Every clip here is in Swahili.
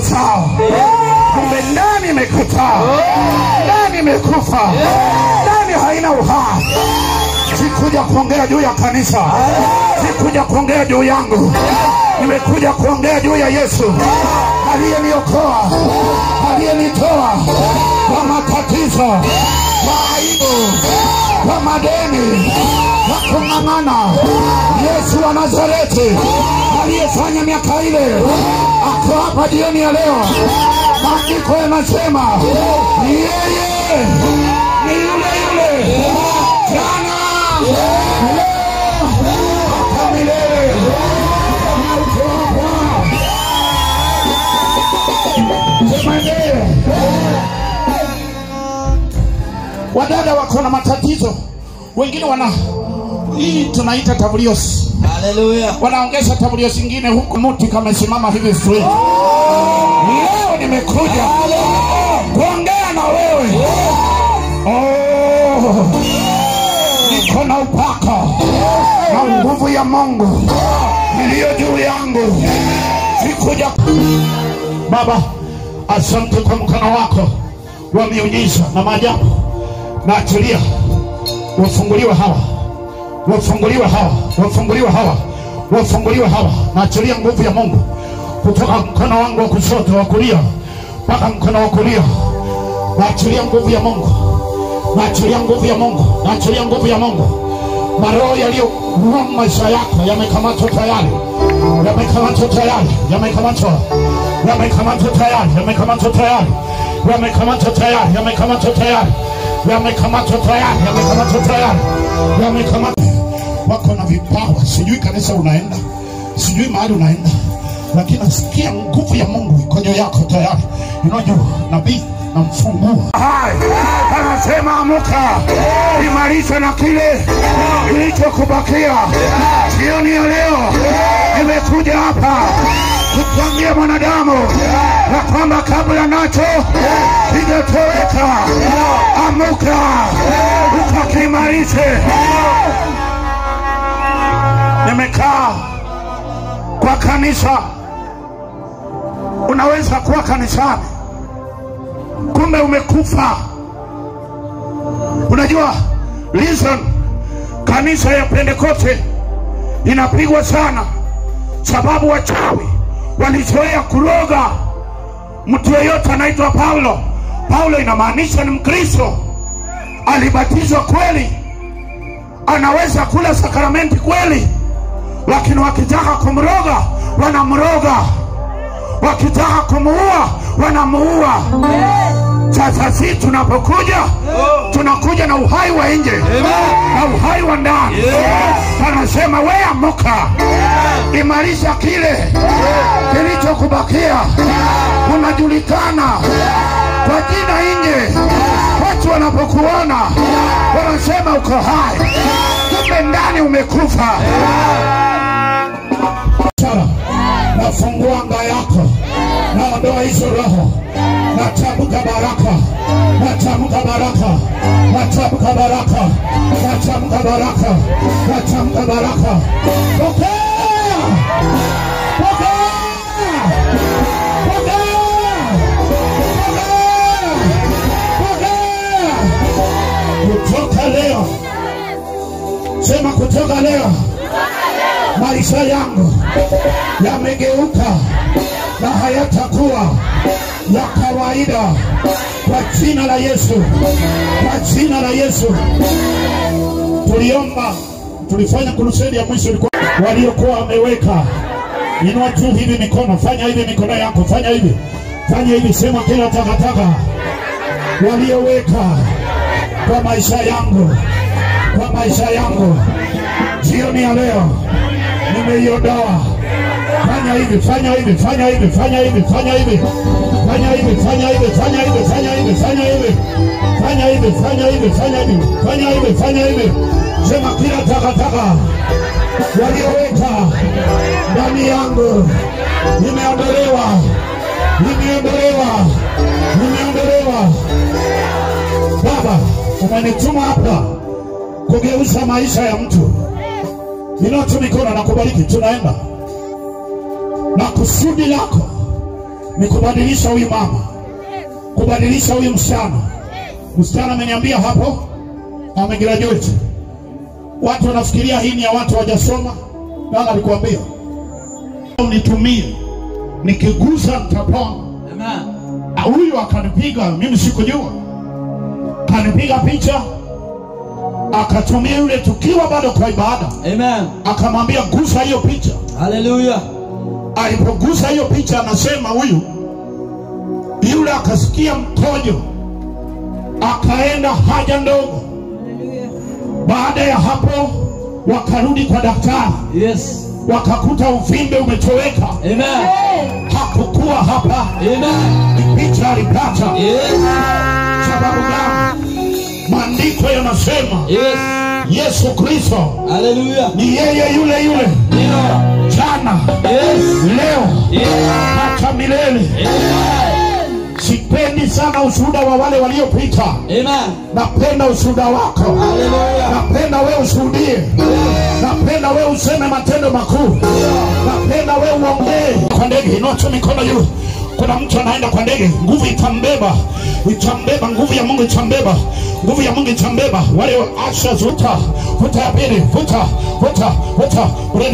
sawa kumbe ndani imekataa ndani imekufa ndani haina uhai sikuja kuongea juu ya kanisa sikuja kuongea juu yangu nimekuja kuongea juu ya yesu aliyeniokoa aliyenitoa kwa matatizo kwa aibu kwa madeni kwa kung'ang'ana yesu wa nazareti aliyefanya miaka ile ako hapa jioni ya leo maandiko yanasema ni yeye ni yule yule jana leo hata milele Sema ndiye. wadada wako na matatizo wengine wana hii tunaita tabliosi Haleluya. wanaongeza tabliosi ingine huku muti kamesimama hivi straight leo nimekuja kuongea na wewe oh, niko na upaka na nguvu ya mungu iliyo juu yangu sikuja baba asante kwa mkono wako wa miujiza na maajabu na achilia wafunguliwe hawa wafunguliwe hawa wafunguliwe hawa wafunguliwe hawa naachilia nguvu ya mungu kutoka mkono wangu wa kushoto wa kulia mpaka mkono wa kulia naachilia nguvu ya mungu naachilia nguvu ya mungu naachilia nguvu ya mungu maroho yaliyoua maisha yako yamekamatwa tayari yamekamatwa tayari yamekamatwa yamekamatwa tayari yamekamatwa tayari yamekamatwa tayari yamekamatwa tayari yamekamatwa tayari yamekamatwa tayari yamekamatwa wako na vipawa sijui kanisa unaenda sijui mahali unaenda lakini nasikia nguvu ya mungu iko juu yako tayari unajua nabii namfungua hai anasema amuka imarisha na kile kilichokubakia jioni ya leo nimekuja hapa kukwambia mwanadamu ya kwamba kabla nacho kijatoweka amuka ukakimarishe nimekaa kwa kanisa unaweza kuwa kanisani kumbe umekufa unajua listen kanisa ya pentekoste inapigwa sana sababu wachawi walizoea kuroga mtu yeyote anaitwa paulo paulo inamaanisha ni mkristo alibatizwa kweli anaweza kula sakramenti kweli lakini wakitaka kumroga wanamroga wakitaka kumuua wanamuua sasa si tunapokuja tunakuja na uhai wa nje na uhai wa ndani anasema we amuka imarisha kile kilichokubakia unajulikana kwa jina nje watu wanapokuona wanasema uko hai kumbe ndani umekufa Sara, nafungua anga yako naondoa hizo roho natamka baraka natamka baraka natamka baraka natamka baraka natamka baraka pokea pokea pokea pokea pokea kutoka leo sema kutoka leo maisha yangu yamegeuka na hayatakuwa ya kawaida kwa jina la Yesu, kwa jina la Yesu. Tuliomba, tulifanya kurusedi ya mwisho, ilikuwa waliokuwa wameweka. Inua juu hivi mikono, fanya hivi mikono yako, fanya hivi, fanya hivi, sema kila takataka walioweka kwa maisha yangu, kwa maisha yangu, jioni ya leo nimeiondoa. Fanya hivi, fanya hivi, fanya hivi, fanya hivi, fanya hivi, fanya hivi, fanya hivi, fanya hivi, fanya hivi, fanya hivi, fanya hivi, fanya hivi, fanya hivi, fanya hivi, fanya hivi. Sema kila takataka walioweka ndani yangu nimeondolewa, nimeondolewa, nimeondolewa. Baba, umenituma hapa kugeuza maisha ya mtu. Inua tu mikono na kubariki, tunaenda na kusudi lako ni kubadilisha huyu mama, kubadilisha huyu msichana. Msichana ameniambia hapo amegraduate. Watu wanafikiria hii ni ya watu hawajasoma. Nani alikuambia? Nitumie, nikigusa nitapona. Amen. Ah, Huyu akanipiga, mimi sikujua, kanipiga picha, akatumia yule tukiwa bado kwa ibada, Amen. akamwambia gusa hiyo picha. Hallelujah. Alipogusa hiyo picha, anasema huyu yule akasikia mkojo, akaenda haja ndogo. Baada ya hapo, wakarudi kwa daktari, Yes. wakakuta uvimbe umetoweka, Amen. hakukuwa hapa. Amen. Ni picha alipata. Yes. Sababu gani? Maandiko yanasema Yes. Yesu Kristo Hallelujah. ni yeye yule yule Ndio. jana, Yes. leo, Yes. hata milele. Amen. Sipendi sana ushuhuda wa wale waliopita, Amen. napenda ushuhuda wako. Hallelujah. Napenda wewe ushuhudie, napenda wewe useme matendo makuu, napenda wewe uongee kwa ndege. Inua tu mikono juu. Kuna mtu anaenda kwa ndege, nguvu itambeba, itambeba, nguvu ya Mungu itambeba, nguvu ya Mungu itambeba. Wale asha, vuta, vuta ya pili, vuta, vuta, vuta,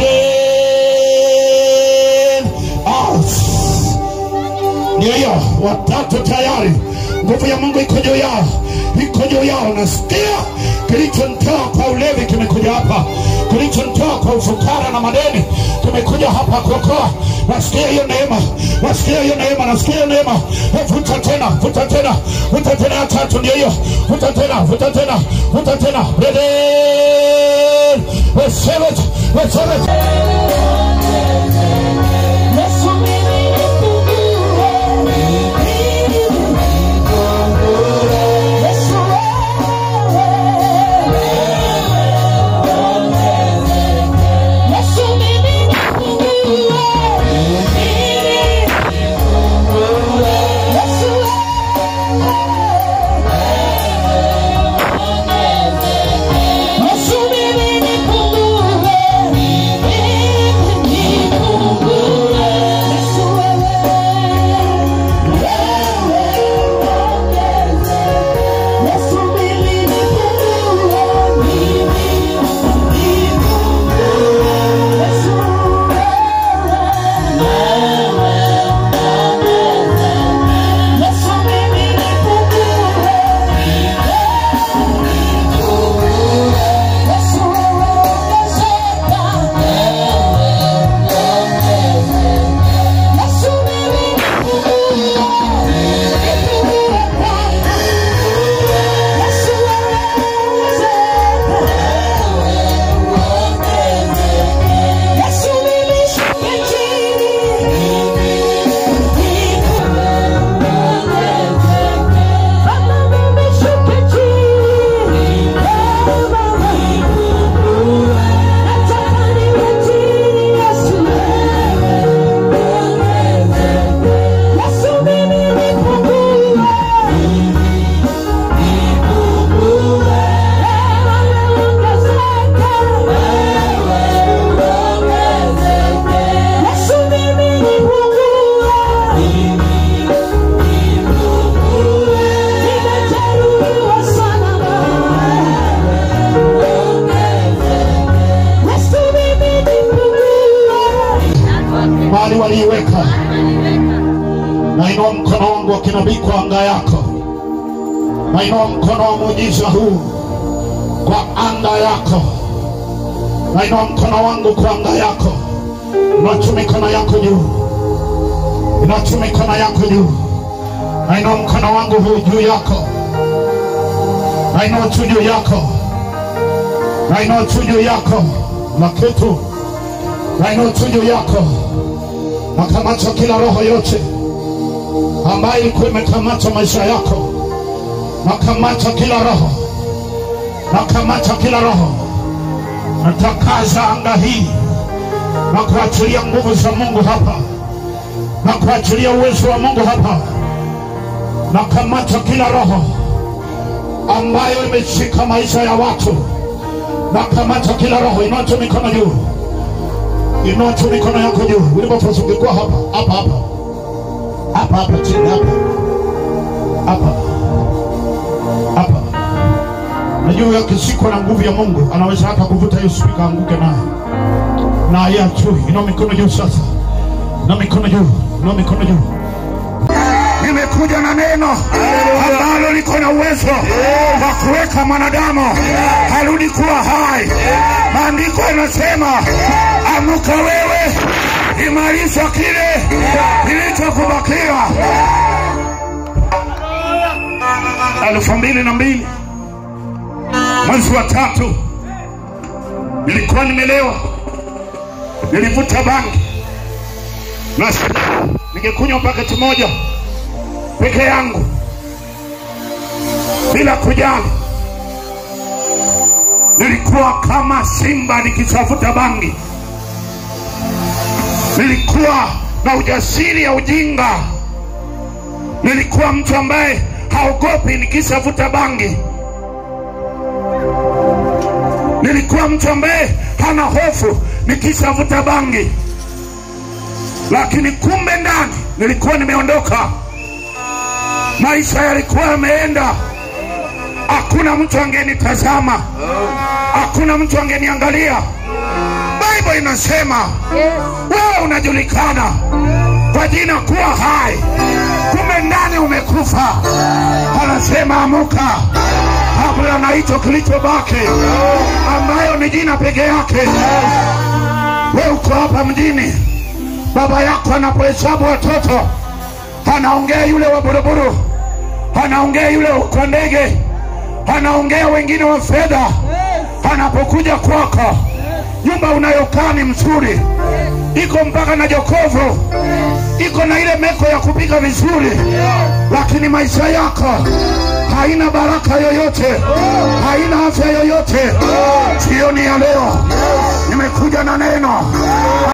Breathe out. Ndio hiyo, watatu tayari. Nguvu ya Mungu iko juu yao, iko juu yao. Nasikia kilichonitoa kwa ulevi kimekuja hapa, kilichonitoa kwa ufukara na madeni kimekuja hapa kuokoa. Nasikia hiyo neema, nasikia hiyo neema, nasikia hiyo neema. Eh, Vuta tena, vuta tena, vuta tena ya tatu, ndio hiyo. Vuta tena, vuta tena, vuta tena. Ready? Receive it, receive it. Yesu mimi nipungue, Yesu wewe, Yesu mimi nipungue, Yesu wewe, Yesu mimi nipungue, nipungue, Yesu wewe, wewe ongeze, Yesu mimi nipungue, mimi nipungue, Yesu wewe, wewe ongeze, Yesu mimi nipungue, Yesu wewe ongezeka, Yesu mimi nipungue, nipungue kwako. Yesu wewe ongezeka, Yesu mimi shuka chini, Baba mimi shuka chini, nataka niwe chini, Yesu Yesu mimi nipungue, wewe ongezeka, Yesu mimi nipungue, nimejeruhiwa sana Yesu mimi nipungue. mahali waliiweka. Nainua mkono wangu wa kinabii kwa anga yako, nainua mkono wa muujiza huu kwa anga yako, nainua mkono wangu kwa anga yako. Inua mikono yako juu, inua mikono yako juu, nainua mkono wangu huu juu yako, nainua tu juu yako, nainua tu juu yako na kitu, nainua tu juu yako nakamata kila roho yote ambayo ilikuwa imekamata maisha yako, nakamata kila roho, nakamata kila roho, natakaza anga hii na kuachilia nguvu za Mungu hapa, na kuachilia uwezo wa Mungu hapa, nakamata kila roho ambayo imeshika maisha ya watu, nakamata kila roho. Inua tu mikono juu. Inua tu mikono yako juu ulipopasukikwa hapa hapa hapa hapa hapa chini hapa hapa hapa najua akishikwa na nguvu ya mungu anaweza hata kuvuta hiyo spika anguke nayo na ya juu ina mikono juu sasa na mikono juu na mikono juu nimekuja na neno ambalo liko na uwezo wa kuweka mwanadamu harudi kuwa hai maandiko yanasema amuka wewe imarisha kile kilichokubakia elfu mbili na mbili mwezi wa tatu nilikuwa nimelewa nilivuta bangi na ningekunywa paketi moja peke yangu bila kujali nilikuwa kama simba nikitafuta bangi nilikuwa na ujasiri ya ujinga nilikuwa mtu ambaye haogopi nikishavuta bangi nilikuwa mtu ambaye hana hofu nikishavuta bangi lakini kumbe ndani nilikuwa nimeondoka maisha yalikuwa yameenda hakuna mtu angenitazama hakuna mtu angeniangalia bible inasema wewe unajulikana kwa jina kuwa hai kumbe ndani umekufa anasema amuka kabla na hicho kilichobaki ambayo ni jina peke yake we uko hapa mjini baba yako anapohesabu watoto anaongea yule wa buruburu anaongea yule kwa ndege anaongea wengine wa fedha anapokuja kwako nyumba unayokaa ni mzuri iko mpaka na jokovu iko na ile meko ya kupika vizuri lakini maisha yako haina baraka yoyote haina afya yoyote jioni ya leo nimekuja na neno